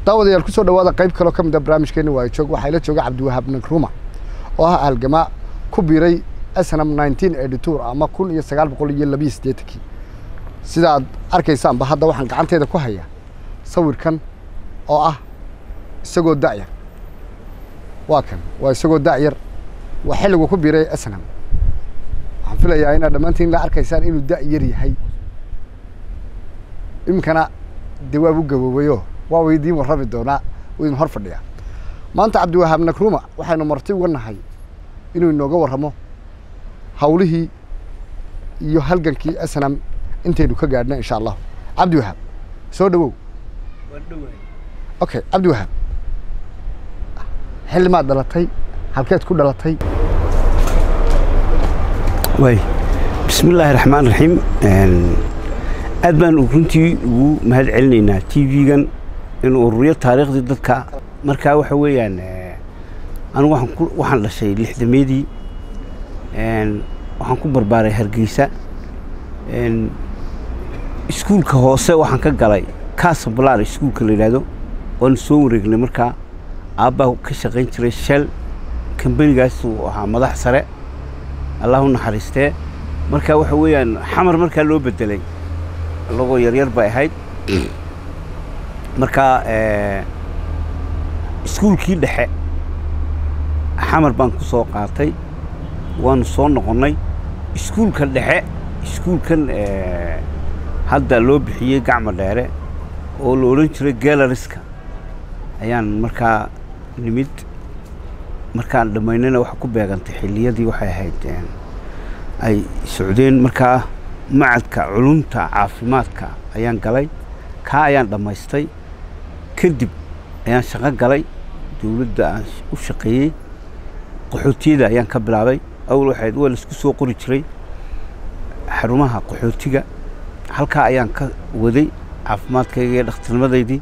daawadayaal kusoo dhawaada qayb kaloo ka mid a barnaamijkeeni waa joog waxaa ila jooga cabdiwahaab nagruma oo ah halgamaa ku biiray snm nineteen editor ama kun iyo sagaal boqol iyo labiyo siddeetankii sida aad arkaysaanba hadda waxaan gacanteeda ku hayaa sawirkan oo ah isagoo da'yar waa kan waa isagoo da'yar waa xilligu ku biiray snm waxaan filayaa inaad dhammaantiin la arkaysaan inuu da'yar yahay iminkana dee waab u gaboobayo waa u idiin warrami doonaa uu idin hor fadhiyaa maanta cabdiwahaab nagruma waxaynu marti uga nahay inuu inooga warramo hawlihii iyo halgankii snam intaynu ka gaadhna insha allahu cabdiwahaab soo dhawow okay cabdiwahaab xilli maad dhalatay halkeed ku dhalatay waay bismi illaahi raxmaan raxiim aad baan runtii ugu mahad celinaynaa t v-gan inuu ururiyo taariikhdii dadka markaa waxa weeyaan anigu waxaan ku waxaan dhashay lixdameedii waxaan ku barbaaray hargeysa iskuulka hoose waxaan ka galay casablar iskuulka la yidhaahdo waanu soo wareegnay markaa aabbaa ka shaqayn jiray shell kambanigaas uu ahaa madax sare allah u naxariistee marka waxa weeyaan xamar markaa loo bedelay lagoo yaryar bay ahayd markaa iskuulkii dhexe xamar baan ku soo qaatay waanu soo noqonnay iskuulka dhexe iskuulkan hadda loo bixiyey gacmo dheere oo la odhan jiray galariska ayaan markaa nimid markaan dhammaynana waxa ku beegantay xilliyadii waxay ahayd ay socdeen markaa macadka culumta caafimaadka ayaan galay kaa ayaan dhammaystay kadib ayaan shaqo galay dowladda aan u shaqeeyey qaxootiyada ayaan ka bilaabay awal waxayd waa laisku soo qori jiray xarumaha qaxootiga halkaa ayaan ka waday caafimaadkayga iyo dhakhtarnimadaydii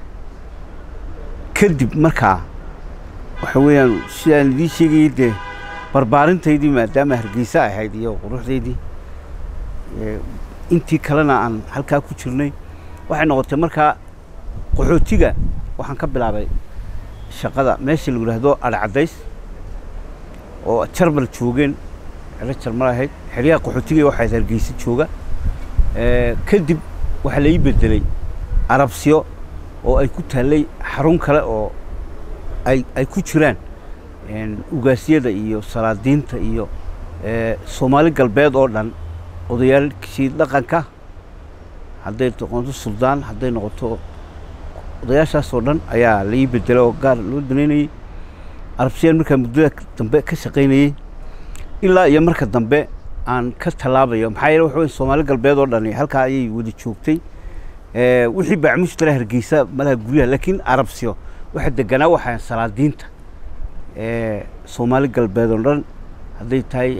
kadib markaa waxa weeyaan sidaan idiin sheegayay dee barbaarintaydii maadaama hargeysa ahayd iyo quruxdaydii intii kalena aan halkaa ku jirnay waxay noqotay markaa qaxootiga waxaan ka bilaabay shaqada meesha lagu yidhaahdo adhcadays oo jarbal joogeen xero jarmal ahayd xeryaha qaxootiga waxayd hargeysa jooga kadib waxaa la ii bedelay arabsiyo oo ay ku taallay xarun kale oo ay ay ku jiraan ugaasyada iyo salaadiinta iyo soomaali galbeed oo dhan odayaalkii dhaqanka hadday noqoto suldaan hadday noqoto odayaashaas oo dhan ayaa la ii bedelay oo gaar loo danaynayey arabsiyaan markaa muddada dambe ka shaqaynayey ilaa iyo marka dambe aan ka tallaabayo maxaa yeele waxa wey soomaali galbeed oo dhani halkaa ayay wada joogtay wixii baacmushtara hargeysa malaha guryaha laakiin arabsiyo waxa deganaa waxaa salaadiinta soomaali galbeed oo dhan hadday tahay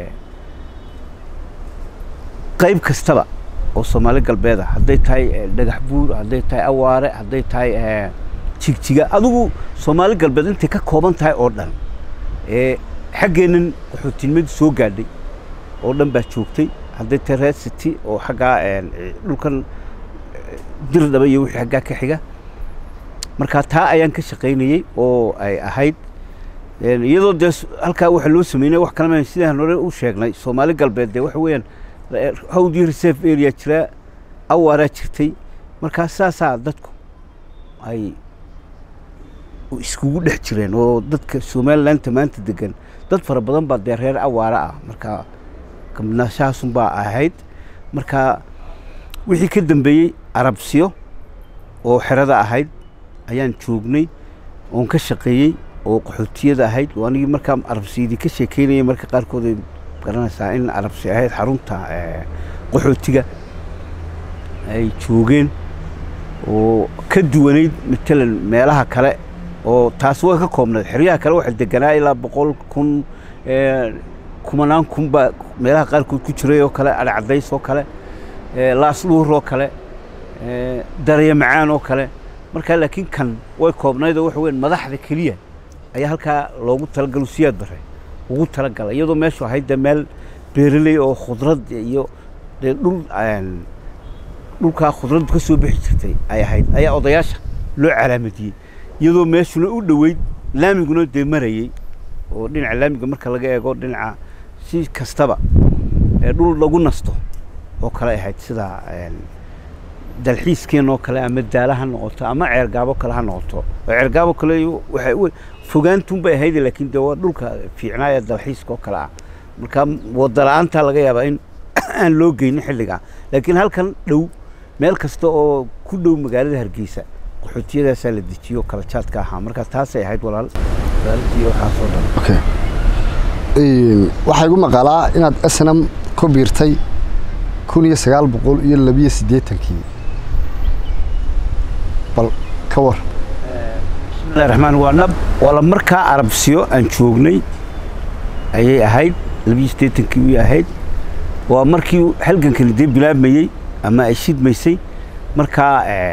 qayb kastaba oo soomaali galbeed ah hadday tahay dhagax buur hadday tahay awaare hadday tahay jigjiga adigu soomaali galbeed intay ka kooban tahay oo dhan xaggeennan qaxootinimadu soo gaadhay oo dhan baa joogtay hadday tahay red city oo xaggaa dhulkan dirdhaba iyo wixii xaggaa ka xiga marka taa ayaan ka shaqaynayey oo ay ahayd iyadoo dee halkaa waxa loo sameynay wax kalama sidaan hore u sheegnay soomaali galbeed dee waxa weeyaan hawdii reserve area jiraa awaaraa jirtay markaa saasaa dadku ay iskugu dhex jireen oo dadka somalilandta maanta degan dad fara badan baa dee reer awaara ah marka gabnaashahaasunbaa ahayd marka wixii ka dambeeyey arabsiyo oo xerada ahayd ayaan joognay oon ka shaqeeyey oo qaxootiyada ahayd oo anigii markaa arabsiyadii ka sheekeynayay marka qaarkood ay garanaysaa in arabsi ahayd xarunta qaxootiga ay joogeen oo ka duwanayd matalan meelaha kale oo taas way ka koobnayd xeryaha kale waxaa deganaa ilaa boqol kun kumanaan kun baa meelaha qaarkood ku jiray oo kale adhcadays oo kale laasluur oo kale daraya macaan oo kale markaa laakiin kan way koobnayd oo waxa weyan madaxda keliya ayaa halkaa loogu talagalo siyaad bare ugu talagalay iyadoo meeshu ahayd dee meel beeraley oo khudrad iyo dee dhul dhulkaa khudraddu ka soo bixi jirtay ay ahayd ayaa odayaasha loo calaamadiyey iyadoo meeshuna u dhoweyd laamiguna dee marayey oo dhinaca laamiga marka laga eego dhinaca si kastaba ee dhul lagu nasto oo kale ahayd sida dalxiiskeen oo kale ama daala ha noqoto ama ceergaabo kale ha noqoto oo ceergaabo kale waxay u fogaantun bay ahayd laakiin dee waa dhulka fiicnaa ee dalxiiska oo kale ah marka wada la-aantaa laga yaabaa in aan loo geynin xilligaa laakiin halkan dhow meel kasta oo ku dhow magaalada hargeysa qaxootiyadaasaa la dejiyo kala jaadka ahaa marka taasay ahayd walaal walaalkii waxaasoo dhan okay waxaa igu maqalaa inaad snm ku biirtay kun iyo sagaal boqol iyo labiyo siddeetankii bal ka war bismillahi raxmaan waa nab wala markaa arabsiyo aan joognay ayay ahayd labiyo siddeetankii way ahayd waa markii halgankani dee bilaabmayey ama ay shidmaysay markaa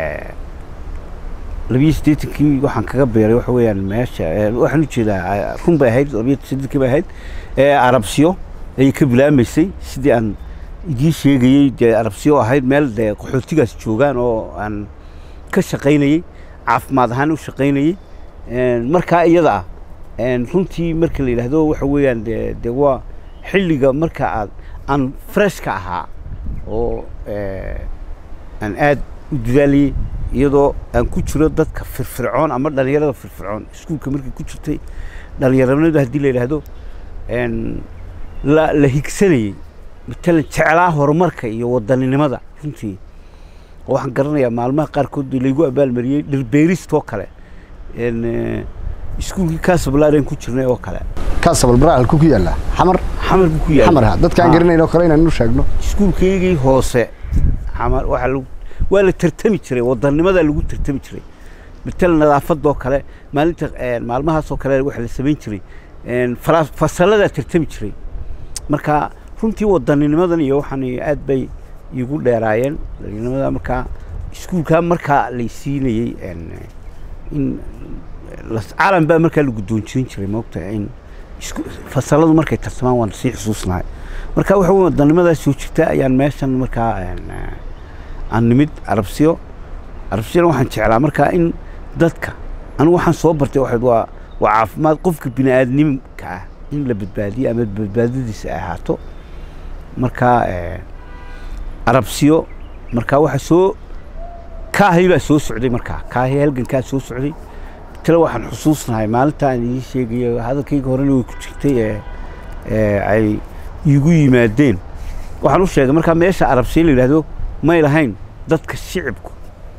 labiyo siddeetankii waxaan kaga beeray waxa weeyaan meesha waxaan ujeedaa run bay ahayd labiyo siddeetankii bay ahayd arabsiyo ayay ka bilaabmaysay sidii aan idiin sheegayey dee arabsiyo ahayd meel dee qaxootigaas joogaan oo aan ka shaqaynayey caafimaad ahaan u shaqaynayey markaa iyada ah runtii marka la yidhaahdo waxa weeyaan de dee waa xilliga marka aad aan freshka ahaa oo aan aad u dadaalayey iyadoo aan ku jiro dadka firfircoon ama dhalinyarada firfircoon iskuulka markay ku jirtay dhalinyaranimada haddii la yidhaahdo la la higsanayey matalan jeclaa horumarka iyo wadaninimada runtii waxaan garanayaa maalmaha qaarkood laygu abaalmariyey dhirbeeristoo kale iskuulkii kaasablaaren ku jirnay oo kale kaasabal halku ku yaallaa xamar xamar buu ku yaala xamar ha dadkaan garanayn oo kale inaan u sheegno iskuulkaygii hoose xamar waxaa lagu waa la tartami jiray wadanimadaa lagu tartami jiray matalan nadaafadoo kale maalinta maalmahaasoo kale waxa la samayn jiray fasaladaa tartami jiray marka runtii wadanninimadan iyo waxaan aad bay igu dheeraayeen dhalinimada markaa iskuulkaa markaa lay siinayey in calan baa markaa la guddoonjirin jiray moogta in fasaladu markay tartamaan waan sii xusuusnahay marka waxa wey wadannimadaas soo jirta ayaan meeshan markaa aan nimid arabsiyo arabsiyana waxaan jeclaa markaa in dadka anigu waxaan soo bartay waxayd waa waa caafimaad qofka bini aadnimka ah in la badbaadiyo ama badbaadadiisa ay ahaato markaa arabsiyo markaa waxa soo kaahay baa soo socday markaa kaahay halgankaa soo socday tale waxaan xusuusnahay maalintaan idiin sheegayo hadalkayga horena way ku jirtay ee ay iigu yimaadeen waxaan u sheegay markaa meesha arabsiyo la yidhaahdo may lahayn dadka shicibku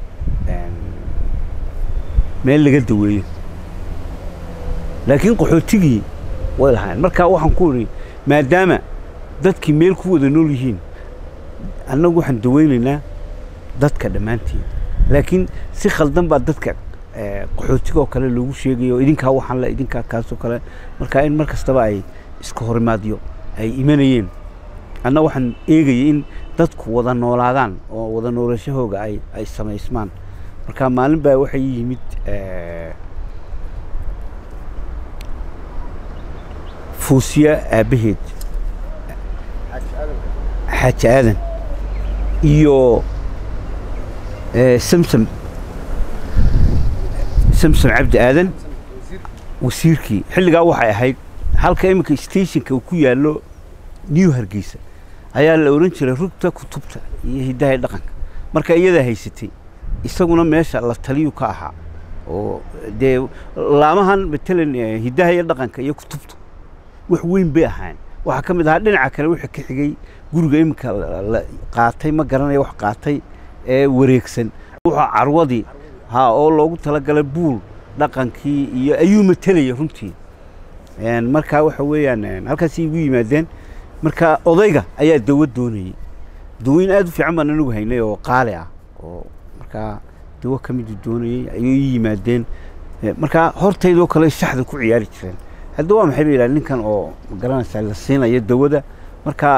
meel laga daweeyo laakiin qaxootigii way lahayn markaa waxaan ku idhi maadaama dadkii meel ku wada nool yihiin annagu waxaan daweynaynaa dadka dhammaantiin laakiin si khaldan baa dadka qaxootiga oo kale loogu sheegayo idinkaa waxaan le idinkaa kaasoo kale markaa in mar kastaba ay iska horimaadyo ay imanayeen anna waxaan eegayay in dadku wada noolaadaan oo wada noolashahooga ay ay samaysmaan marka maalin baa waxay yimid fuusiya aabbaheed xaaji aadan iyo samsam samsam cabdi aadan wasiirkii xilligaa waxay ahayd halka iminka stationka uu ku yaallo new hargeysa ayaa la ohan jiray rugta kutubta iyo hiddaha dhaqanka marka iyadaa haysatay isaguna meesha la taliyu ka ahaa oo dee laamahan matalan hiddaha iyo dhaqanka iyo kutubta wax weyn bay ahaan waxaa ka mid ahaa dhinaca kale wixii ka xigay guriga iminka la qaatay ma garanaya wax qaatay ee wareegsan wuxuu carwadii ha oo loogu talagalay buul dhaqankii iyo ayuu matelaya runtii markaa waxa weeyaan halkaasay igu yimaadeen marka odayga ayaa dawo doonayey dawoyin aad u fiican baan anigu haynay oo qaali ah oo markaa dawo ka midu doonayey ayuu ii yimaadeen markaa hortaydoo kale shaxda ku ciyaari jireen hadda waa maxay ba yidhaha ninkan oo magaranaysaa la siinayo dawada markaa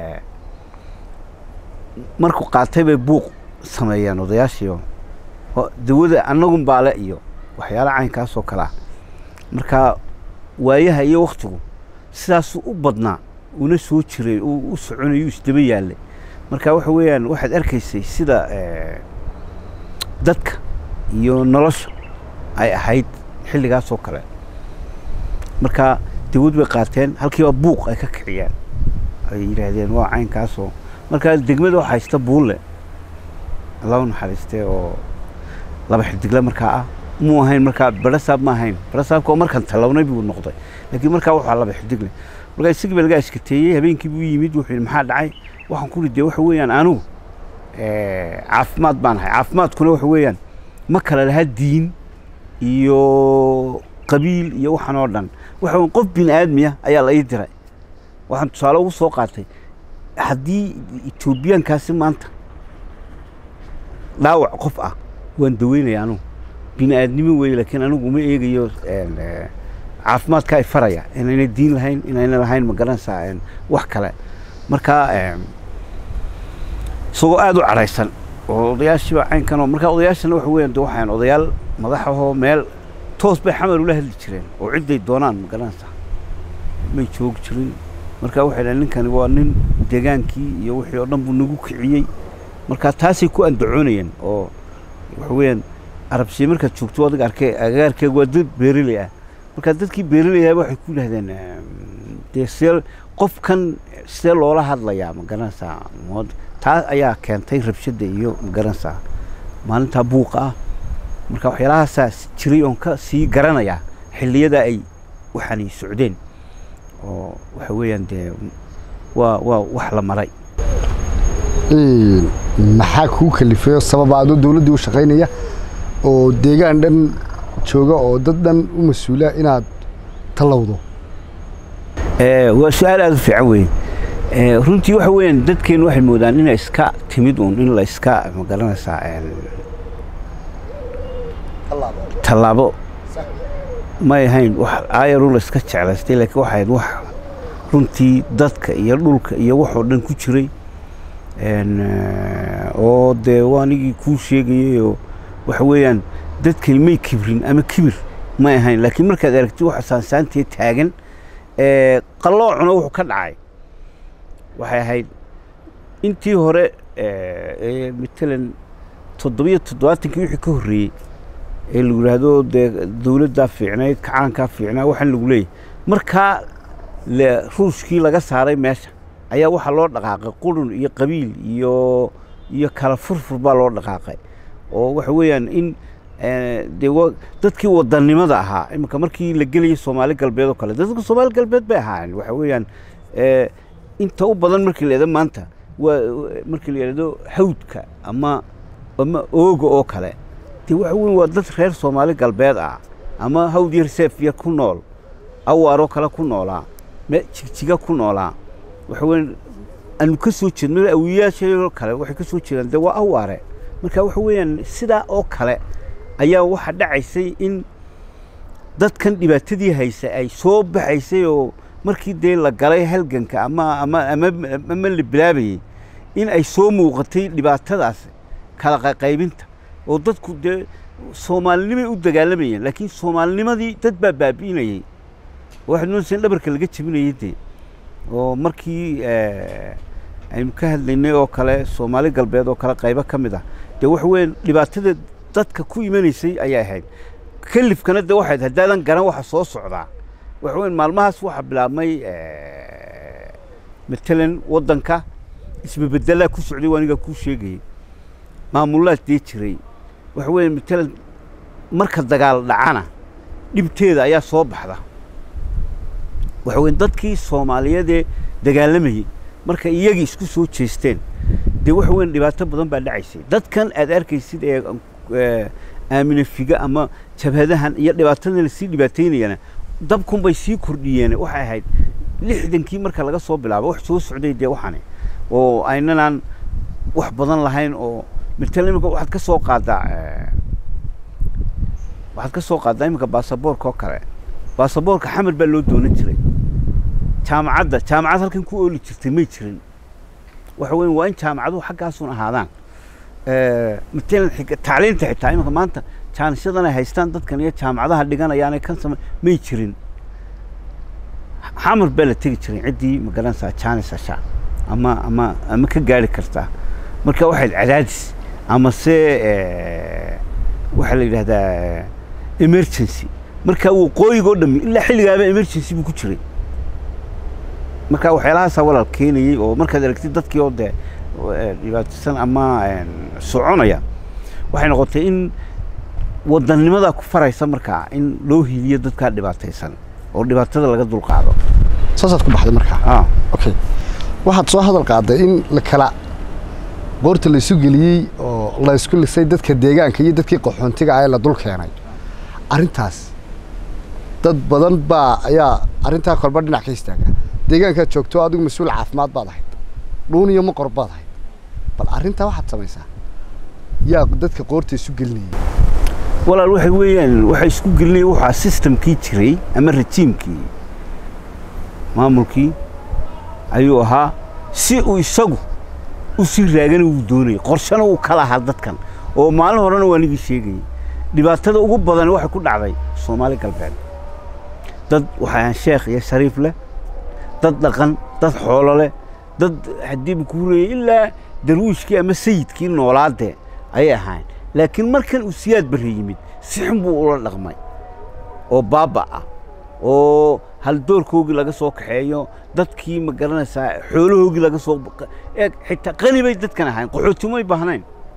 markuu qaatay bay buuq sameeyeen odayaashiio dawada annagun baale iyo waxyaala caynkaasoo kale ah marka waayaha iyo waktigu sidaasuu u badnaa una soo jiray u soconayu isdaba yaallay marka waxa weeyaan waxaad arkaysay sida dadka iyo nolosha ay ahayd xilligaas oo kale marka dawlad bay qaateen halkiiba buuq ay ka kiciyeen ay yidhaahdeen waa caynkaasoo marka degmada waxaa haysta buulle allahu naxariistee oo laba xidigle markaa ah muu ahayn markaa barasaab ma ahayn barasaabka oo markan tallawnay buu noqday laakiin markaa waxaa laba xidigle markaa isagii baa laga ashkateeyey habeenkii buu yimid wuxuu yidhi maxaa dhacay waxaan ku ridee waxa weeyaan anigu caafimaad baan ahay caafimaadkuna waxa weeyaan ma kala laha diin iyo qabiil iyo waxaan oo dhan waxa weyn qof bini aadmiya ayaa la ii diray waxaan tusaale ugu soo qaatay haddii etoobiyaankaasi maanta dhaawac qof ah waan daweynaya anugu bini aadnimo weeye laakiin anigu uma eegayo caafimaadka ay faraya inayna diin lahayn inayna lahayn ma garanaysaa wax kale marka isagoo aada u cadhaysan oo odayaashiiba caynkanoo marka odayaashana waxa weeyaan de waxaan odayaal madaxahoo meel toos bay xamar ula hadli jireen oo cidday doonaan ma garanaysaa may joogi jirin marka waxay dhahen ninkani waa nin degaankii iyo wixii oo dhan buu nagu kiciyey marka taasay ku andacoonayeen oo waxa weeyaan arabsiye markaad joogto adiga arkay agaarkeega waa dad beereley ah marka dadkii beereleyaba waxay ku yidhahdeen dee see qofkan see loola hadlayaa ma garanaysaa taa ayaa keentay rabshadda iyo ma garanaysaa maalintaa buuqa ah marka waxyaalahaasaa jiray oon ka sii garanayaa xilliyada ay waxaanay socdeen oo waxa weeyaan dee waa waa wax la maray maxaa kuu kalifeyo sababa adoo dawladdii u shaqaynaya oo deegaan dhan jooga oo dad dhan u mas-uula inaad tallowdo waa su-aal aada u fiican weeye runtii waxa weeyaan dadkeenu waxay moodaan inay iska timid uun in la iska ma garanaysaa tallaabo may ahayn wax aayaru la iska jeclaystay laakiin waxay ahayd wax runtii dadka iyo dhulka iyo waxoo dhan ku jiray oo dee waa anigii kuu sheegayayoo waxa weeyaan dadkani may kibrin ama kibir may ahayn laakiin markaad aragtid waxa saansaantee taagan qalloocuna wuxuu ka dhacay waxay ahayd intii hore matalan toddobiyo toddobaatankii wixii ka horreeyey ee lagu yidhaahdo dee dawladdaa fiicnayd kacaankaa fiicnaa waxaan lagu leeyahy markaa ruushkii laga saaray meesha ayaa waxaa loo dhaqaaqay qurun iyo qabiil iyo iyo kala furfur baa loo dhaqaaqay oo waxa weeyaan in dee dadkii wadannimada ahaa iminka markii la gelayay soomaali galbeed oo kale dadka soomaali galbeed bay ahaayeen waxa weeyaan inta u badan markii la yidhahdo maanta waa markii la yidhahdo hawdka ama ama ooga oo kale dee waxa weyn waa dad reer soomaali galbeed ah ama hawd yar seef yar ku nool awaaroo kale ku noolaa jigjiga ku noolaa waxa weyan aanu ka soo jeedno awiyayaashayoo kale waxay ka soo jeedaan dee waa awaare marka waxa weeyaan sidaa oo kale ayaa waxaa dhacaysay in dadkan dhibaatadii haysa ay soo baxaysay oo markii dee la galay halganka ama ama ama ama la bilaabayey in ay soo muuqatay dhibaatadaas kala qaqaybinta oo dadku dee soomaalinimay u dagaalamayeen laakiin soomaalinimadii dad baa baabi'inayey waxaad moodaysa in dhabarka laga jebinayay dee oo markii aynu ka hadlaynay oo kale soomaali galbeed oo kale qaybo ka mid ah dee waxa weeyaan dhibaatada dadka ku imanaysay ayay ahayd kalifkana dee waxayd haddaadan garan waxa soo socdaa waxa weyan maalmahaas waxaa bilaabmay matalan waddanka isbabeddelaa ku socday waa anigaa kuu sheegayay maamulaad dee jiray waxa weya matalan marka dagaal dhacana dhibteeda ayaa soo baxda waxa weya dadkii soomaaliyeedee dagaalamayey marka iyagii isku soo jeesteen dee waxa weyan dhibaato badan baa dhacaysay dadkan aad arkaysid ee aamine figa ama jabhadahan iyo dhibaatadan lasii dhibaataynayana dabkunbay sii kordhiyeen waxay ahayd lixdankii marka laga soo bilaabo wax soo socday dee waxani oo aynanaan wax badan lahayn oo matalan imika waxaad ka soo qaadaa waxaad ka soo qaadaa iminka baasaboorka oo kale baasaboorka xamar baa loo doonan jiray jaamacadda jaamacad halkan ku ooli jirtay may jirin waxa weya waa in jaamacaduhu xaggaasun ahaadaan matalan tacliinta xitaa iminka maanta jaanisyadan ay haystaan dadkan iyo jaamacadaha dhiganayaanay kan same may jirin xamar baa la tegi jiray ciddii magaranaysaa jaanis hashaa ama ama ama ka gaari kartaa marka waxayd cadaadis ama se waxaa la yidhahdaa emergency marka waqooyiga oo dhami ilaa xilligaaba emergency buu ku jiray marka waxyaalahaasaa walaal keenayey oo markaad aragtid dadkii oo dee dhibaataysan ama soconaya waxay noqotay in wadannimada ku faraysa markaa in loo hiiliyo dadkaa dhibaataysan oo dhibaatada laga dulqaado saasaad ku baxday markaa ah okay waxaad soo hadal qaaday in la kala boorta la isu geliyey oo la isku lisay dadka deegaanka iyo dadkii qaxoontiga ah ee la dul keenay arrintaas dad badan baa ayaa arrintaa kolba dhinac ka istaaga deegaankaad joogto adigu mas-uul caafimaad baad ahayd dhuun iyo maqor baad ahayd bal arrintaa waxaad samaysaa yaa dadka qoorta isu gelinayay walaal waxay weeyaan waxay isku gelinaya waxaa systemkii jiray ama rajiimkii maamulkii ayuu ahaa si uu isagu u sii raagana uu doonayay qorshana uu ka lahaa dadkan oo maalin horena waa nigii sheegayay dhibaatada ugu badan waxay ku dhacday soomaali galbeed dad waxay ahaan sheekh iyo shariif leh dad dhaqan dad xoolo leh dad haddiiba ku hurayay ilaa darwiishkii ama sayidkii noolaadee ayay ahaayeen laakiin markan uu siyaad barre yimid si xun buu ula dhaqmay oo baaba ah oo haldoorkoogii laga soo kaxeeyo dadkii ma garanaysaa xoolahoogii laga soo eeg xitaa qani bay dadkan ahayn qaxooti umay baahnayn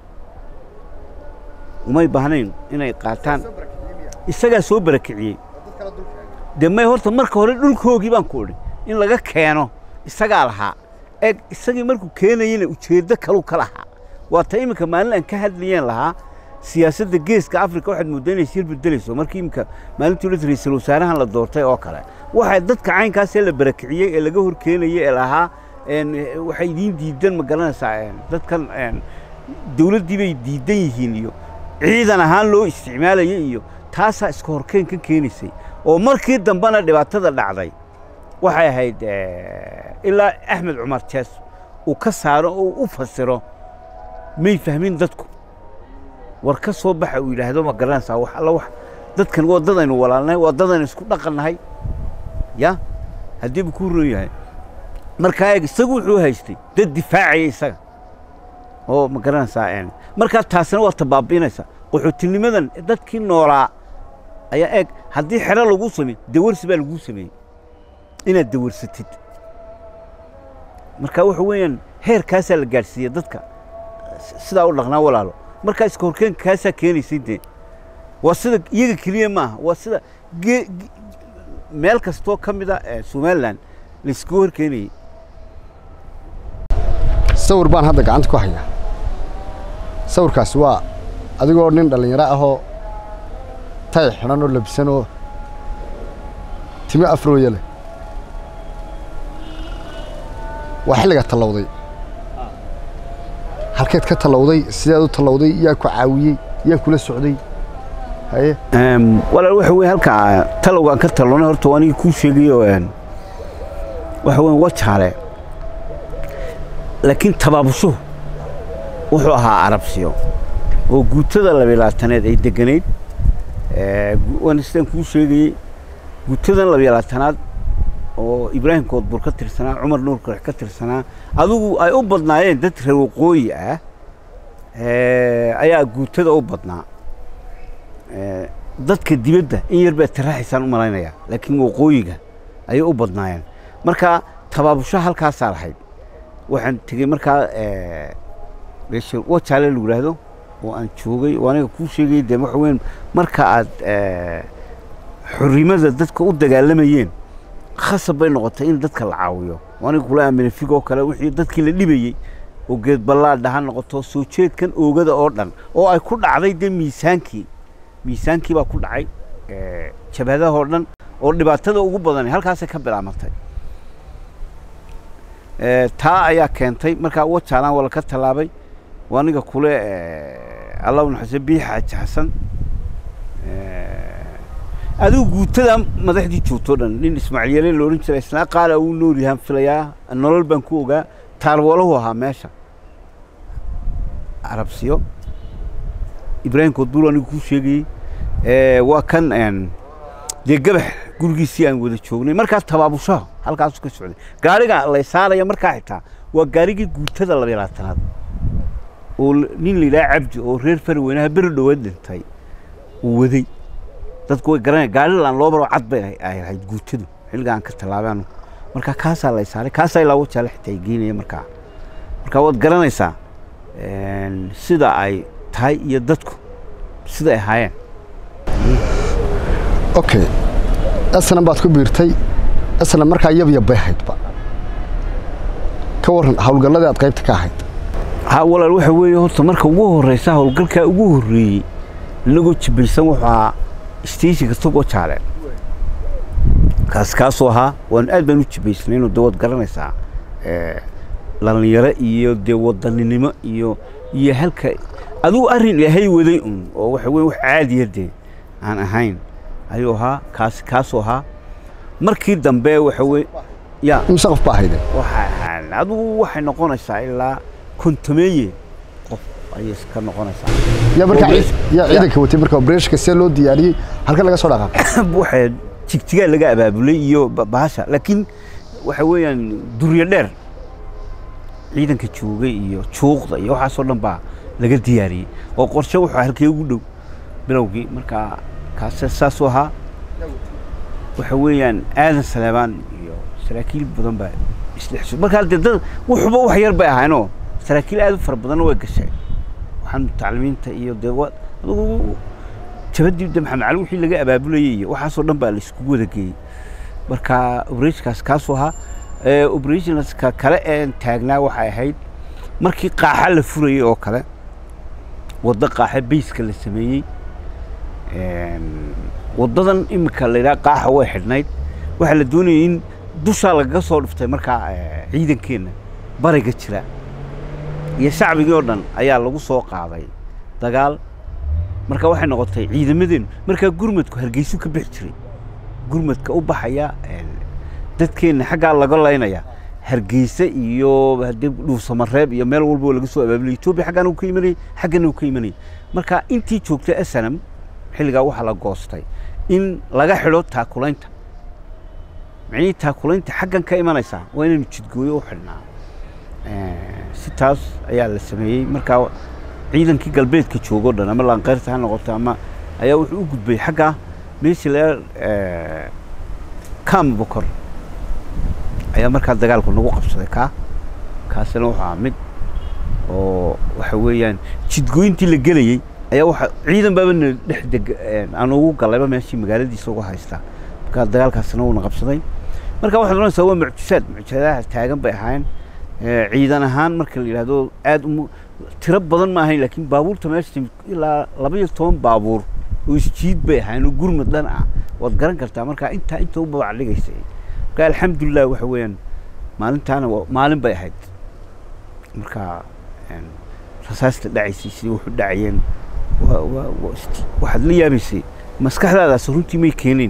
umay baahnayn inay qaataan isagaa soo barakiciyey dee may horta marka hore dhulkoogii baan ku idhi in laga keeno isagaa lahaa eeg isagii markuu keenayena ujeeddo kaluu ka lahaa waa ta iminka maalin aan ka hadlayeen lahaa siyaasadda geeska afrika waxaad mooddaa inay sir bedelayso markii iminka maalintii ula ra-iisul wasaarahan la doortay oo kale waxay dadka caynkaasee la barakiciyey ee laga hor keenayey ee lahaa waxay idiin diidan ma garanaysaa dadkan dawladdii bay diidan yihiin iyo ciidan ahaan loo isticmaalayay iyo taasaa iska horkeen ka keenaysay oo markii dambena dhibaatada dhacday waxay ahayd ilaa axmed cumar jees uu ka saaro oo u fasiro may fahmin dadku war ka soo baxa uu yidhaahdo ma garanaysaa wax alla wax dadkan waa dadaynu walaalnahay waa dadaynu isku dhaqannahay ya haddiiba ku roon yahay markaa eeg isagu wuxuu haystay dad difaacaya isaga oo ma garanaysaa markaa taasina waa tabaabiinaysaa qaxootinimadan dadkii noolaa ayaa eeg haddii xero laguu sameey dawarsi baa laguu sameeyey inaad dawarsatid marka waxa weeyaan heerkaasaa la gaadhsiiya dadka sidaa u dhaqnaa walaalo markaa iska horkeenka kaasaa keenaysay dee waa sida iyaga keliya maaha waa sida ge meel kastoo ka mid a somalilan laiskugu horkeenayey sawir baan hadda gacanta ku hayaa sawirkaasi waa adigoo nin dhallinyaro ahoo tay xidhan oo labisan oo timo afrooya leh waa xilligaa tallowday halkeed ka tallowday sideed u tallowday yaa ku caawiyey yaa kula socday haye walaal waxa weye halkaa talowgaan ka tallonay horta anigii kuu sheegayo waxa weyn wajaale laakiin tabaabushuhu wuxuu ahaa arabsiyo oo guutada labaylaataneed ay deganayd waan sidaan kuu sheegayey guutadan labaylaatanaad oo ibraahim koodbur ka tirsanaa cumar nuur karex ka tirsanaa adigu ay u badnaayeen dad reer waqooyi ah ayaa guutada u badnaa dadka dibadda in yar baa taraxaysaan u malaynayaa laakiin waqooyiga ayay u badnaayeen marka tabaabusho halkaasaa lahayd waxaan tegey markaa meesha wajaale lagu yidhaahdo oo aan joogay oo aniga kuu sheegay dee waxa weyn marka aad xorrimada dadka u dagaalamayeen khasab bay noqotay in dadka la caawiyo oo aniga kula aamina figoo kale wixii dadkii la dhibayey oo geed ballaadha ha noqoto soo jeedkan oogada oo dhan oo ay ku dhacday dee miisaankii miisaankii baa ku dhacay jabhadahoo dhan oo dhibaatada ugu badani halkaasay ka bilaabantay taa ayaa keentay markaa wajaalaan waa laka tallaabay waa aniga kule allahu naxase biixa xaji xasan adigu guutada madaxdii joogtoo dhan nin ismaaciil yeele loodhan jiray isnaa qaala uu nool yahaan filayaa nolol baan ku ogaa taalwoolahu ahaa meesha arabsiyo ibraahim koodbuur anigu kuu sheegayey waa kan dee gabax gurigiisii aan wada joognay markaa tabaabushaha halkaasu ka socday gaariga lay saaraya markaa xitaa waa gaarigii guutada labaylaatanaad oo nin la yidhaha cabdi oo reer faraweynaha beri dhoweed dhintay uu waday dadku way garanaya gaarilaan loo baro cad bay ay ahayd guutadu xilliga aan ka tallaabaanu marka kaasaa la saaray kaasaa ilaa wajaale xitaa ay geynaya markaa marka waad garanaysaa sida ay tahay iyo dadku sida ay ahaayeen okay asna baad ku biirtay asna markaa yabyab bay ahaydba ka warran howlgalladii aad qaybta ka ahayd ha walaal waxa weeye horta marka ugu horreysa howlgalkaa ugu horreeyey inagoo jibaysan wuxuu ahaa stageka togoo jaaleen kaas kaasoo ahaa waan aad baan u jibaysnayno dee waad garanaysaa dhalinyaro iyo dee wadaninimo iyo iyo halka adigu arrin ilaahay waday un oo waxa weye wax caadiya dee aan ahayn ayuu ahaa kaas kaasoo ahaa markii dambe waxa weye ya imse qof baa ahayde waxa adigu waxay noqonaysaa ilaa kontomeeye qof ayay ka noqonaysaa yaa markaa Operation- ciid- yaa ya. ciidanka watay marka opereshka see loo diyaariyey halka laga soo dhaqaaqay waxay jigjigaa laga abaabulay iyo ba- bahasha laakiin waxa weeyaan duryo dheer ciidanka joogay iyo juuqda iyo waxaasoo dhan baa laga diyaariyey oo qorshe wuxuu halkee ugu dhow bilowgii marka kaase saasuu ahaa waxa weeyaan aadan saleebaan iyo saraakiil badan baa isdhex markaa dee dad wuxuba wax yar bay ahaynoo saraakiil aad u fara badanna way gashay waxaan taclimiinta iyo dee wa adigu jabadii de maxamed cali wixii laga abaabulayay iyo waxaasoo dhan baa la iskugu wada geeyey marka operationkaas kaasuu ahaa operationska kale ee taagnaa waxay ahayd markii qaaxa la furayey oo kale waddo qaaxa bayska la sameeyey waddadan imika la yidhaha qaaxa way xidhnayd waxaa la doonayay in dushaa lagaga soo dhiftay markaa ciidankeenna bariga jira iyo shacbigii oo dhan ayaa lagu soo qaaday dagaal marka waxay noqotay ciidamadeennu markaa gurmadku hargeysu ka bixi jiray gurmadka u baxaya dadkeenna xaggaa laga laynaya hargeysa iyo haddii dhuusamareeb iyo meel walba oo laga soo abaabulay etoobiya xaggaan uu ka imanayay xaggana uu ka imanayay marka intii joogtay asanam xilligaa waxaa la goostay in laga xidho taakulaynta micnihii taakulaynta xaggan ka imanaysaa waa inaynu jidgooyo u xidhnaa si taas ayaa la sameeyey markaa ciidankii galbeedka joogoo dhan ama laanqeyrta ha noqoto ama ayaa wuxuu u gudbay xaggaa meeshii laga kam bokor ayaa markaa dagaalku nagu qabsaday kaa kaasina wuxuu ahaa mid oo waxa weeyaan jidgooyintii la gelayey ayaa waxa ciidan baaba na dhex deg aan ugu galayba meeshii magaaladiisa uga haystaa markaa dagaalkaasina wuuna qabsaday marka waxaad oranaysaa waa mucjisaad mucjisadaha taagan bay ahaayeen ciidan ahaan marka la yidhaahdo aad u tiro badan ma ahayn laakiin baabuurta meesha timid ilaa laba iyo toban baabuur oo isjiid bay ahaayeen oo gurmad dhan ah waad garan kartaa marka intaa inta u babac dhigaysay marka alxamdulilah waxa weeyaan maalintaana maalin bay ahayd marka rasaasta dhacaysay sidii wuxu dhacayeen waxaad la yaabaysay maskaxdaadaas runtii may keeneen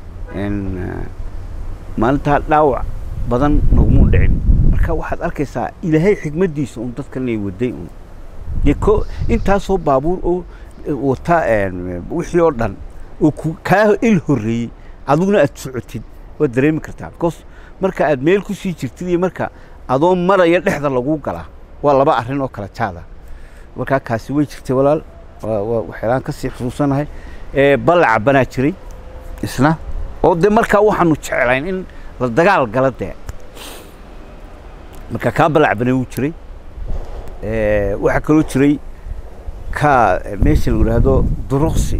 maalintaa dhaawac badan nagumuu dhicin marka waxaad arkaysaa ilaahay xigmaddiisa un dadkan ay waday un dee ko intaasoo baabuur oo wata wixii oo dhan oo ku kaa il horreeyey adiguna aad socotid waad dareemi kartaa because marka aad meel kusii jirtid iyo marka adoo maraya dhexda laguu galaa waa laba arrin oo kala jaada markaa kaasi way jirtay walaal waxyaalaan kasii xusuusanahay ballaca banaa jiray isna oo dee markaa waxaanu jeclayn in la dagaal gala dee marka kaa ballac banaa wuu jiray waxaa kaloo jiray ka meesha lagu yidhaahdo duruqsi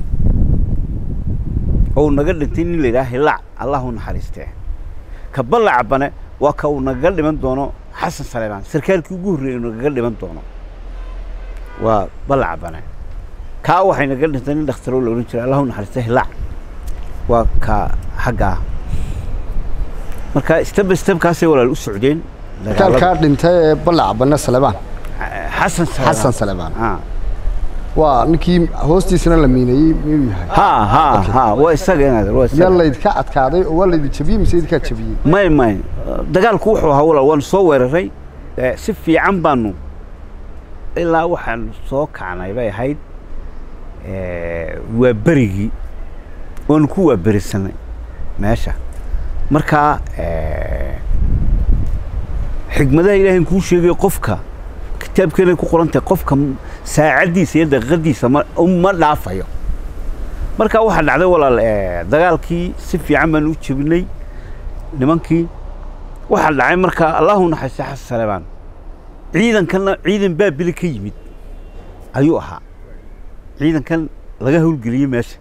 oo naga dhintay nin la yidhaha hilaac allah u naxariistee ka ballaca bane waa ka uu nagaga dhiman doono xasan saleebaan sarkaalkii ugu horreeyey nagaga dhiman doono waa ballaca bane kaa waxay naga dhintay nin dhakhtaroo la odhan jiray allah u naxariistee hilaac waa ka xagga ah marka step by step kaasay walaal u socdeen kaalkaa dhintay ee ballaca banne salebaan xasan xasan salebaan ah waa ninkii hoostiisana la miineeyey miyuu yahay ha ha ha waa isaga inaad waa yaa isaga laydka adkaaday oo waa laydi jabiyey mise idinkaa jabiyey may may dagaalku wuxuu ahaa walaal waanu soo weeraray Eh, si fiican baanu ilaa waxaanu soo kacnay bay ahayd eh, waa berigii waanu ku waaberisanay meesha marka eh, xigmadaha ilaahay kuu sheegay qofka kitaabkeenay ku qoran tahay qofka m- saacaddiisa iyo daqiiqadiisa ma ma dhaafayo marka waxaa dhacday walaal eh, dagaalkii si fiican baan u jebinay nimankii waxaa dhacay marka allahu naxariista xasan saleebaan ciidankanna ciidan baabili ka yimid ayuu ahaa ciidankan laga howlgeliyey meesha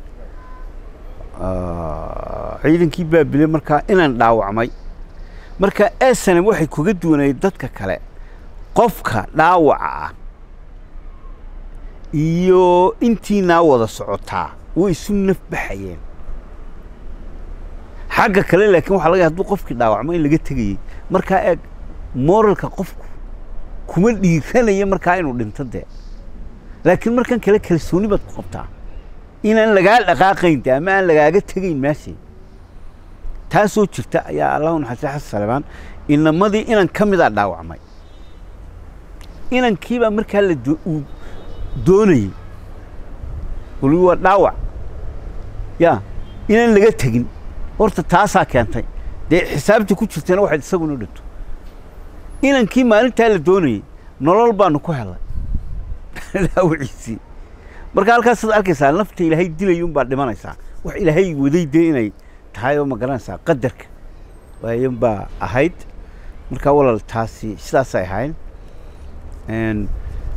Ah, ciidankii baabile markaa inaan dhaawacmay marka esanam waxay kuga duwanayd dadka kale qofka dhaawaca ah iyo intiinaa wada socotaa way isu naf baxayeen xagga kale laakiin waxaa laga yahay hadduu qofkii dhaawacmo in laga tegayey markaa eeg moralka qofku kuma dhiiranaya markaa inuu dhinto dee laakiin markan kale kalsooni baad ku qabtaa inaan lagaa dhaqaaqayn de ama aan lagaaga tegayn meeshii taasoo jirta ayaa allahu naxariista xasan salebaan inamadii inan ka mid a dhaawacmay inankiibaa markaa la do- uu doonayey weli waa dhaawac ya inaan laga tegin horta taasaa keentay dee xisaabta ku jirtana waxayd isaguna dhinto inankii maalintaa la doonayey nolol baanu ku helay dhaawaciisii marka halkaasaad arkaysaa nafta ilaahay dilaya unbaa dhimanaysaa wax ilaahay waday dee inay tahay oo ma garanaysaa qadarka waayan baa ahayd marka walaal taasi sidaasay ahayd Een,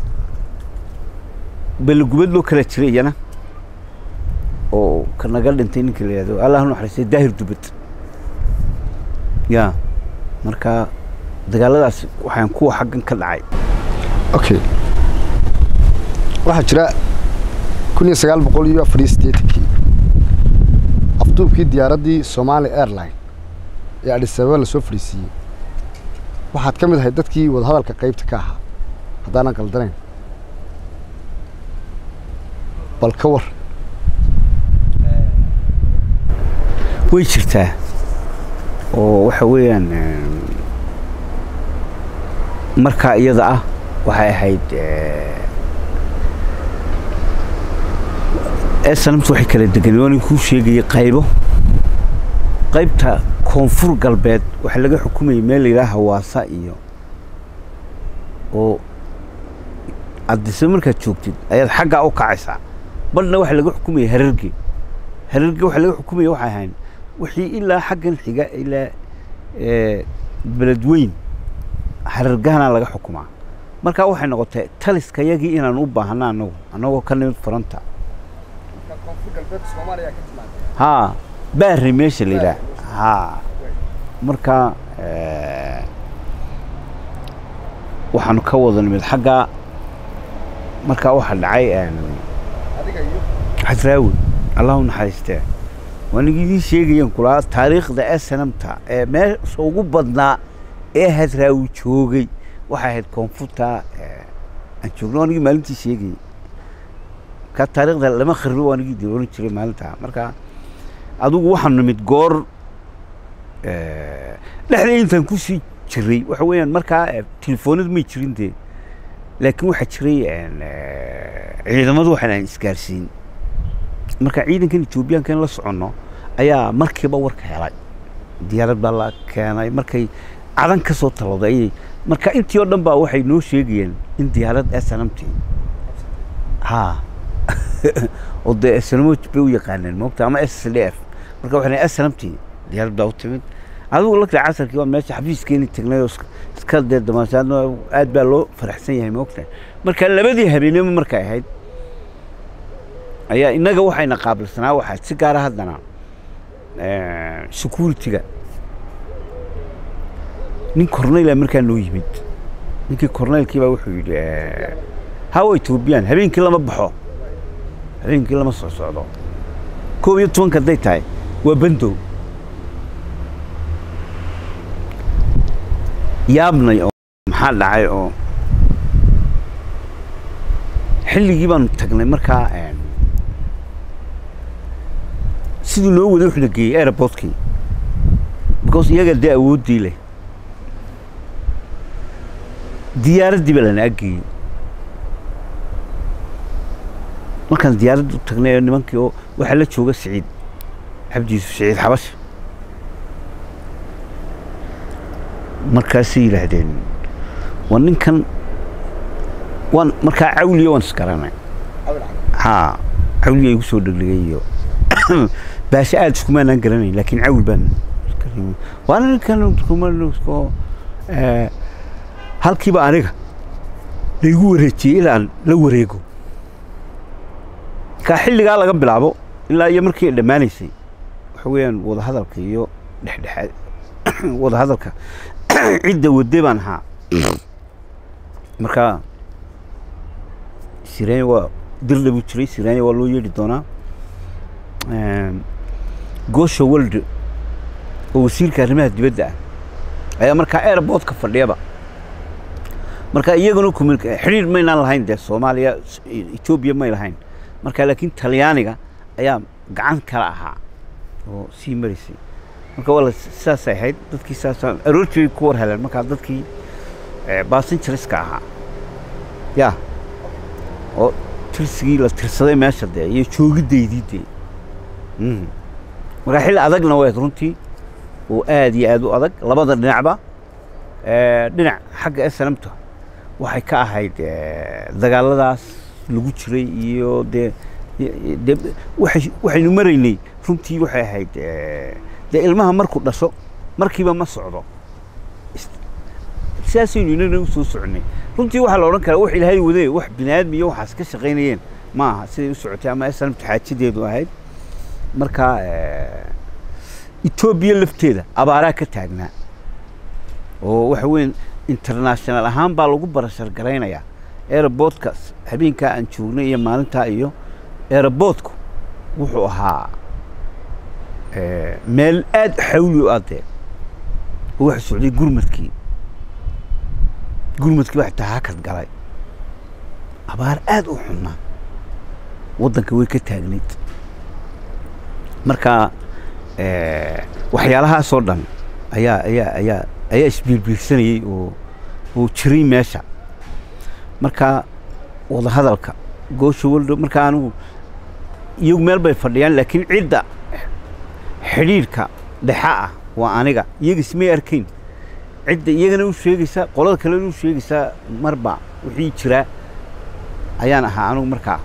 belogubad loo kala jiray iyana oo ka naga dhintay ninka la yihahdo allah u naxariistay daahir dubad ya marka dagaaladaas waxaan kuwa xaggan ka dhacay okay waxaa jira kun iyo sagaal boqol iyo afar iyo siddeetankii afduubkii diyaaraddii somali airline ee adis ababa lasoo fadhiisiiyey waxaad ka mid ahayd dadkii wadahadalka qaybta ka ahaa haddaanan qaldanayn bal ka war way jirtaa oo waxa weeyaan em, markaa iyada ah waxay ahayd esanamtu waxay kala deganay waa nin kuu sheegayay qaybo qaybta koonfur galbeed waxaa laga xukumayay meel la yidhaha hawaasa iyo oo addise markaad joogtid ayaad xaggaa u kacaysaa badhna waxaa laga xukumayay hararge hararge waxaa laga xukumaya waxay ahayn wixii ilaa xaggan xiga ilaa eh, beledweyn harargahanaa laga xukumaa markaa waxay noqotay taliska yagii inaan u baahna anagu annagoo ka nimid furanta haa baari meesha la yidhaah haa marka eh, waxaanu ka wada nimid xaggaa markaa waxaa dhacay em, xasraawi allahu naxariistee waanigi idiin sheegayaan kulaa taariikhda ee sanamta ee meesha ugu badnaa ee hasraawi joogay waxay ahayd koonfurta eh, aan joogno anigii maalintii sheegayay ka taariikhda lama kharibo anigii dilooran jiray maalintaa marka adigu waxaan nimid goor eh, dhexda intaan kusii jiray waxa weeyaan markaa eh, telefoonad may jirin dee laakiin waxaa jiray en, eh, ciidamadu waxaan aan isgaarsiin marka ciidankan etoobiyaanka in la soconno ayaa markiiba warka helay diyaarad baa la keenay markay cadan ka soo talowday ayay marka intii oo dhan baa waxay noo sheegayeen in diyaarad snmt ha oo dee snmo bay u yaqaaneen moogta ama s d f marka waxay snmt diyaarad baa u timid adigu lagta casarkii waa meesha xafiiskeeni tagnay oo iska- iska dee damaashaadna aad baa loo faraxsan yahay moogta marka labadii habeenimo markay ahayd ayaa innaga waxayna qaabilsanaa waxaa si gaara haddana security-ga nin corneyla markaa noo yimid ninkii corneylkii baa wuxuu yidhi hawa ethoobiyan habeenkii lama baxo habeenkii lama soo socdo koob iyo tobanka hadday tahay waa bandow yaabnay oo maxaa dhacay oo xilligii baanu tagnay markaa een, siduu noo waday wuxuu na geeyey aeroportkii because iyaga dee awooddii leh diyaaraddii baa lana aggeeyey markaan diyaaradda u tagnay oo nimankii oo waxaa la jooga siciid cabdi yuusuf siciid xabash markaasay yidhaahdeen waa ninkan waan markaa cawliya waan isgaranay haa cawliya igu soo dhegdhegay iyo baashe aada iskumaanaan garanayn laakiin cawil baan waana ninkan kumanusko halkiiba aniga laigu wareejiyey ilaan la wareego kaa xilligaa laga bilaabo ilaa iyo markii ay dhammaanaysay waxa weeyaan wadahadalka iyo dhexdhexaad wadahadalka cidda wadde baan ahaa marka sirenya waa dirla buu jiray sirenya waa loo yeedhi doonaa gosha world oo wasiirka arrimaha dibadda ah ayaa markaa airportka fadhiyaba marka iyaguna kumil xidhiir maynaan lahayn dee soomaaliya etoobiya may lahayn marka laakiin talyaaniga ayaa gacan kala ahaa oo sii maraysay marka waa la sidaasay ahayd dadkii saasa aroortii ku war heleen markaa dadkii basinjariska ahaa ya oo tirsigii la tirsaday meesha dee iyo joogidaydii dee marka xilli adagna wayd runtii oo aad iyo aad u adag labada dhinacba dhinac xagga snmta waxay ka ahayd dagaaladaas lagu jiray iyo dee de waay waxaynu maraynay runtii waxay ahayd dee ilmaha markuu dhasho markiiba ma socdo sidaasaynu inana usoo soconay runtii waxaa la odhan karaa wax ilaahay wadee wax bini aadmi iyo waxaas ka shaqaynayeen ma aha siday u socotay ama snmta xaajadeedu ahayd marka etoobiya lafteeda abaaraa ka taagnaa oo waxa weyan international ahaan baa lagu barashar garaynayaa airportka habeenkaa aan joognay iyo maalintaa iyo airportku wuxuu ahaa meel aad xawli u adee oo waxa socday gurmadkii gurmadkii baa xitaa hakad galay abaar aad u xunnaa waddanka way ka taagnayd marka waxyaalahaasoo dhan ayaa ayaa ayaa ayaa isbiirbiirsanayey oo oo jiray meesha marka wadahadalka goosha waldo marka anigu iyagu meel bay fadhiyaan laakiin cidda xidhiidhka dhexa ah waa aniga iyaga ismay arkayn cidda iyagana u sheegaysaa qolada kalena u sheegaysaa marba wixii jiraa ayaan ahaa anigu markaa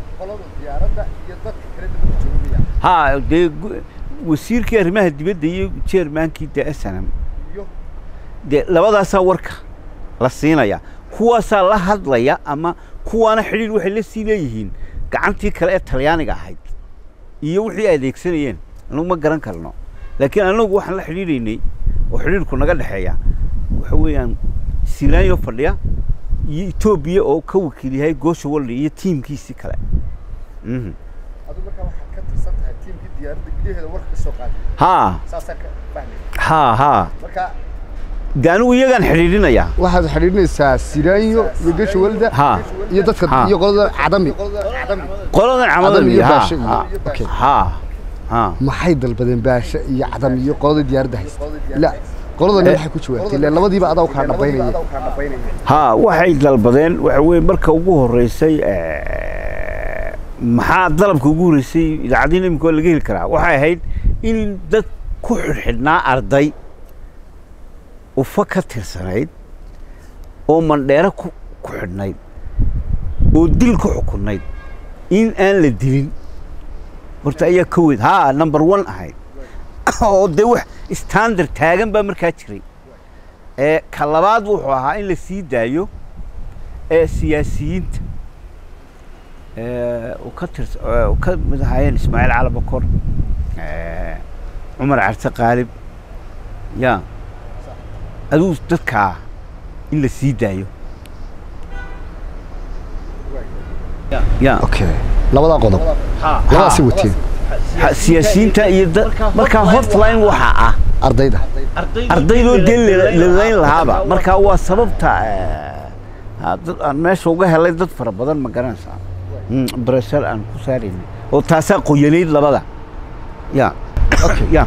ha dee wasiirkii arrimaha dibadda iyo jeermaankii dee snm dee labadaasaa warka la siinaya kuwaasaa la hadlaya ama kuwaana xidhiir waxay la sii leeyihiin gacantii kale ee talyaaniga ahayd iyo wixii ay adeegsanayeen anagu ma garan karno laakiin anagu waxaan la xidhiidhaynay oo xidhiirku naga dhexeeya waxa weeyaan silaanyo fadhiya iyo etoobiya oo ka wakiil yahay goosha walli iyo tiimkiisii kale ha ha ha de anigu iyagaan xidhiidhinayaa waxaad xidhiidhinaysaa siraanyo iyo gesha walda ha iyo dadka Ha. iyo qolada cadami qoladan Cadam camadan iyo iyo ha baashe iyo- ha okay. ha ha maxay dalbadeen baashe iyo cadam iyo qolada diyaaradda haysta ila qoladani waxay ku jawaabtay ila labadiiba adaa u kala dhabaynaya ha waxay dalbadeen waxa weye marka ugu horeysay eh, maxaa dalabka ugu horeysay idaacadiina imika waa laga heli karaa waxay ahayd in dad ku xidhxidhnaa arday ufa ka tirsanayd oo mandheero ku ku xidhnayd oo dil ku xukunayd in aan la dilin horta ayaa ka weyd ha number one ahayd oo dee wax standard taagan baa markaa jiray ee ka labaad wuxuu ahaa in la sii daayo ee siyaasiyiinta ee uu ka tirs ee uu ka mid ahaayeen ismaaciil cali bakor ee cumar carte qaalib ya aduu dadkaa in la sii daayo ya okay labadaa qodob labadaasi wateen Ha, siyaasiyiinta iyo da- markaa hotline waxaa ah ardayda ardaydoo dee la- la layn lahaaba marka waa sababta eh, ha, dad aan meesha uga helay dad fara badan ma garanaysaa Mm, breshar aan ku saaraynay oo taasaa qoyanayd labada ya ya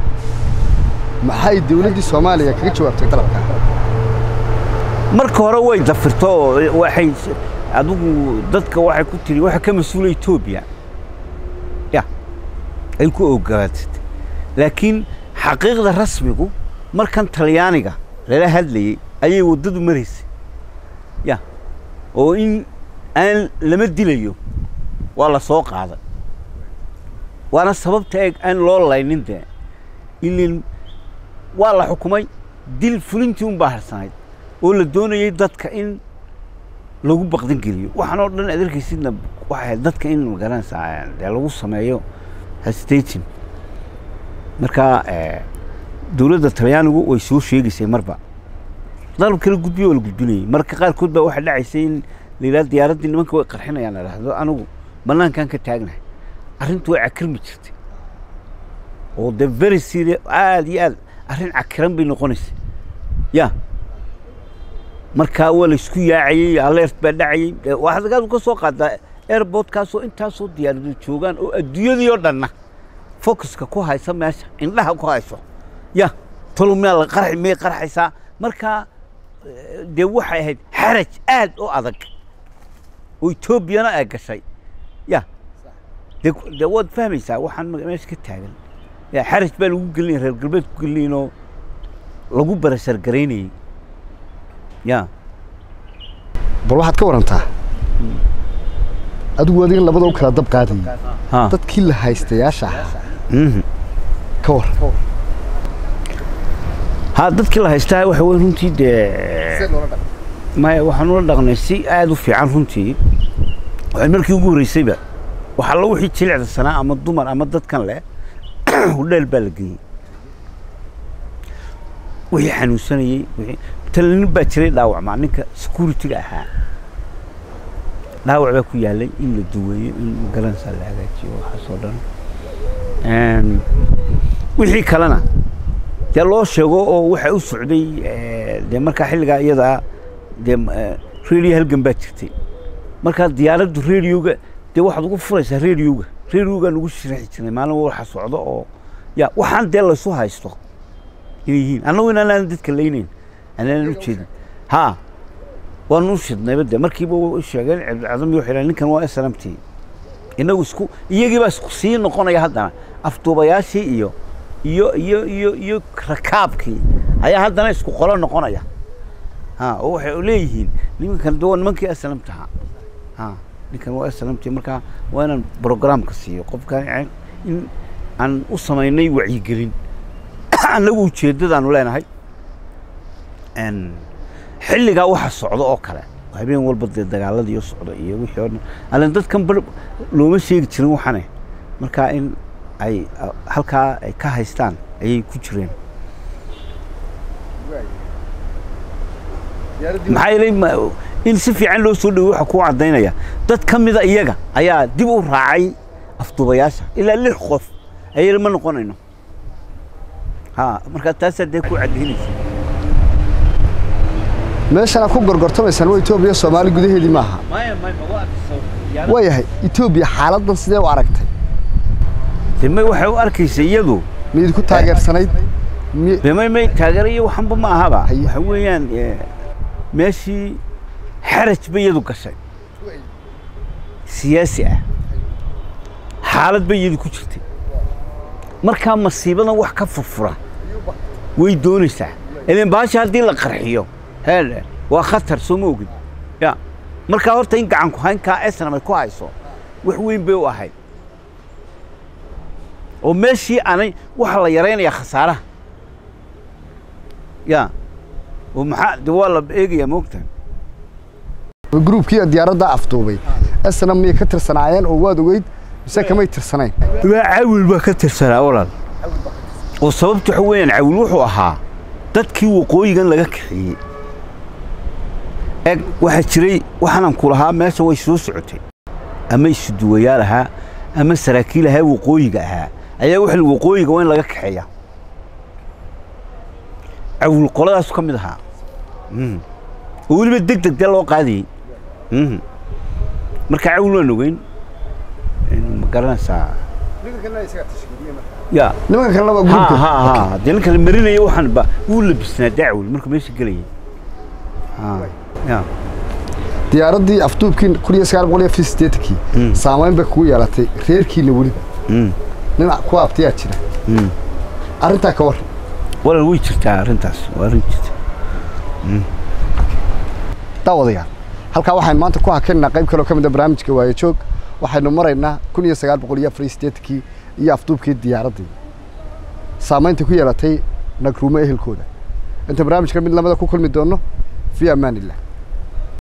maxay dawladdii soomaaliya kaga jawaabtay dalabka marka hore way dafirto oo waxay adigu dadka waxay ku tiri waxa ka mas-uula etoobiya ya ay ku ogolaatay laakiin xaqiiqda rasmigu markan talyaaniga lala hadlayey ayay waddadu maraysay ya oo in aan lama dilayo waa la soo qaaday waana sababta eeg aan loo laynin dee ilin waa la xukumay dil fulintii un baa harsanayd oo la doonayay dadka in lagu baqdin geliyo waxaan oo dhan aad arkaysidna waxay ahayd dadka in magaranaysaa dee lagu sameeyo hesitating marka dowladda talyaanigu way soo sheegaysay marba dalab kala gudbiyo waa la gudbinayay marka qaarkood baa waxaa dhacaysay in la yidhahdo diyaaraddii nimanka way qarxinayaan la dhahdo anigu bannaankan ka taagnahay arrintu way cakirmi jirtay oo de very serious aad iyo aad arrin cakiran bay noqonaysay ya marka waa la isku yaacayey alert baa dhacayey waxaad agaad ka soo qaadaa airportkaasoo intaasoo diyaaradu joogaan oo adduunyadii oo dhanna focuska ku haysa meesha indhaha ku hayso ya tolo miyaa la qarxi miyay qarxaysaa marka dee waxay ahayd xaraj aad u adag oo etoobiyana ay gashay ya de de waad fahmaysaa waxaan meesha ka taagan ya xaraj baa lagu gelinaya reer galbeed ku gelinayn oo lagu barashargaraynayey ya bal waxaad ka warantaa adigu adigan labada u kala dab qaadayay ha dadkii la haystayaasha ahaa mhm ka war ha dadkii la haystaa waxa weyn runtii dee maya waxaan ula dhaqnay si aad u fiican runtii waxay markii ugu horreysayba waxa alla wixii jilicda sanaa ama dumar ama dadkan leh hudheel baa la geeyey wixii xanuunsanayey wixii talinin baa jiray dhaawacmaa ninka security-ga ahaa dhaawac baa ku yaalay in la duweeyo in magaranaysaa la hagaajiyo waxaas oo dhan wixii kalena dee loo sheego oo waxa u socday dee markaa xilligaa iyadaa dee radio halgan baa jirtay markaa diyaaraddu radioga dee waxaad ugu furaysaa radioga radioga nagu sharaxi jiray maalin waxa socdo oo ya waxaan dee laysu haysto inay yihiin annagu inaanan dadka laynayn anaanan u jeedin ha waanu u shidnayba dee markiiba u sheegeen cabdicadam iyo waxay ninkan waa smt inagu isku iyagii baa isku sii noqonaya haddana afduubayaashii iyo iyo iyo iyo iyo rakaabkii ayaa haddana isku qolo noqonaya ha oo waxay leeyihiin nimankan de waa nimankii aslamtaha ha ninkan waa aslamti markaa waa inaan programka siiyo qofkan in aan u samaynay wacyigelin annagu ujeeddadaanu leenahay xilligaa waxa socdo oo kale habeen walba dee dagaaladii oo socdo iyo wixii oo dhan allen dadkan bar looma sheegi jirin waxane markaa in ay halkaa ay ka haystaan ayay ku jireen maxaa yeelay in si fiican loo soo dhawey waxa kuu caddaynaya dad ka mida iyaga ayaa dib u raacay afduubayaasha ilaa lix qof ayay ma noqonayno ha markaa taasaa dee ku caddaynaysa meeshana ku gorgortamaysaan waa etoobiya soomaali gudaheedii maaha waayahay etoobiya xaaladdan sidee u aragtay deme waxay u arkaysa iyadu miid ku taageersanayd mi- deme may taageera iyo waxanba ma ahaba Haye. waxa weeyaan meeshii xaraj bay iyadu gashay siyaasi ah xaalad bay iyadu ku jirtay markaa masiibadan wax ka furfura way doonaysaa ileen baasha haddii la qarxiyo hele waa khatar soo ma ogid ya markaa horta in gacan ku haynkaa esnam ay ku hayso wax weyn bay u ahayd oo meeshii aanay waxaa la yaraynayaa khasaaraha ya oo maxaa de waa la eegayaa moogtahay gruubkii diyaaradda afduubay esna miyay ka tirsanaayeen oo waad ogeyd mise kamay tirsanayn waa cawil baa ka tirsanaa walaal oo sababtu waxa weeyaan cawil wuxuu ahaa dadkii waqooyigan laga kaxeeyey eg waxaa jiray waxaanan ku lahaa meesha way soo socotay ama isuduwayaal ahaa ama saraakiil ahaa waqooyiga ahaa ayaa waxa waqooyiga waa in laga kaxeeya cawil qoladaasu ka mid ahaa Mhm. oo weliba deg deg dee loo qaadayey Mhm. marka cawil waan ogeyn ma garanaysaa ya nimanka kalena waa ha gruubka ha ha dee ninka la marinaya waxaan ba wuu labisnaa dacwil markuu meesha gelayay ha ya diyaaraddii afduubkii kun iyo sagaal boqol iyo afar iyo siddeetankii Mm. saamayn bay kugu yeelatay reerkiina weliba Mm. nin kuwa abtiyaa jira Mm. arrintaa ka war walaal way jirtaa arrintaas waa arrin jirta daawadayaal halkaa waxaynu maanta ku hakaynaa qayb kaloo ka mid a barnaamijka waayo joog waxaynu maraynaa kun iyo sagaal boqol iyo afar iyo siddeetankii iyo afduubkii diyaaraddii saamaynta ku yeelatay nagruumo ehelkooda inta barnaamijka mid lamada ku kulmi doono fi amaan illah